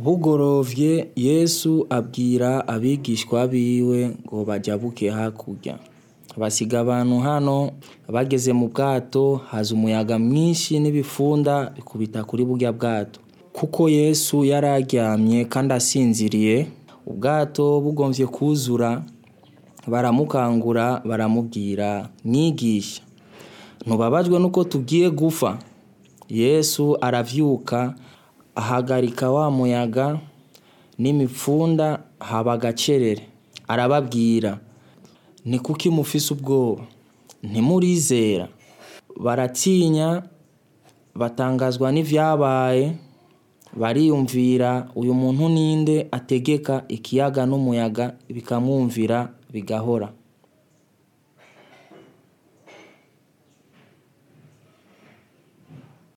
bugorovye yesu abwira abigishwa biwe ngo bajabuke hakurya basiga abantu hano bageze mu bwato haza umuyaga mwinshi n'ibifunda bikubita kuri burya bwato kuko yesu yari aryamye kandi asinziriye ubwato bugomvye kuzura baramukangura baramubwira mwigisha ntubabajwe nuko tugiye gufa yesu aravyuka ahagarika wa muyaga n'imipfunda haba agacerere arababwira ni kuki mufise ubwoba ntimurizera baratinya batangazwa n'ivyabaye bariyumvira uyu muntu ninde ategeka ikiyaga n'umuyaga bikamwumvira bigahora